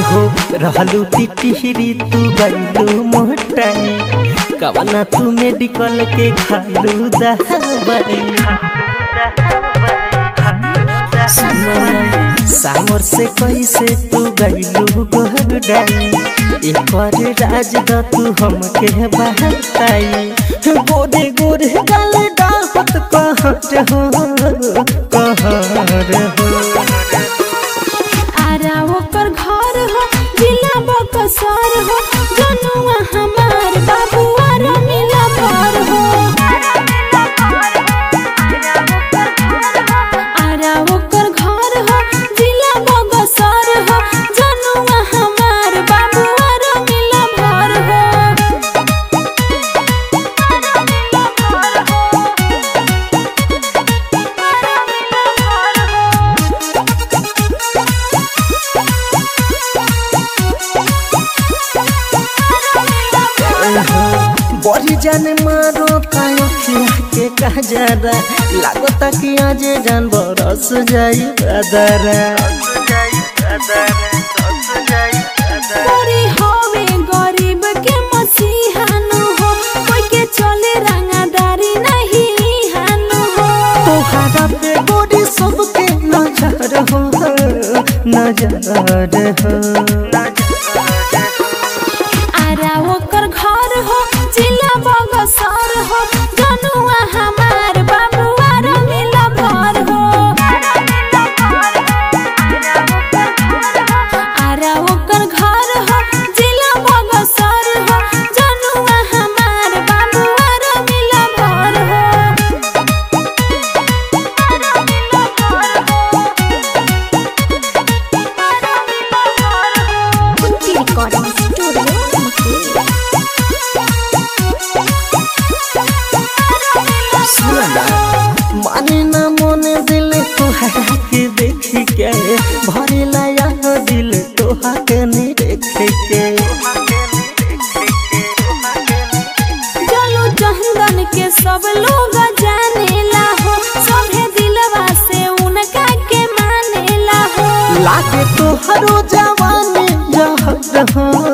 हो रहलू टिटिहरी तू गईलू मोटाई कवना तू मेडिकल के खालू दवाई सामर से कैसे तू गईलू गोहडाई एकर राज द तू हमके बहताई गोरे गोरे गल डाहत कहर हो कहर हो आरा ओकर घर हो जिला बकसर हो जनुआ हमार बाबुआ रमिला घर हो आरा ओकर घर हो जिला बकसर हो जनुआ हमार बाबुआ रमिला घर हो बड़ी जाने मारो तायो खिया के कजरा लागता कि आज जान बरस जाई बदरा कोरी होवे गरीब के मसीहानु हो कोई के चले रंगादारी नहीं हानु हो तोहरा पे गोरी सबके नजर हो नजर हो आरा ओकर घर हो जिला बगसर हो जनुआ हमार बाबुआ रमिला घर हो आरा ओकर घर हो जिला बगसर हो जनुआ हमार बाबुआ रमिला घर हो कुंती रिकॉर्डिंग स्टूडियो सुना माने ना मोने दिल तोहरा के देख के भरे लाया दिल तोहा के नहीं देख के चलो चंदन के सब लोग जानेला हो सभे दिलवा से उनका के मानेला हो लागे तो हरो जवानी जहर हो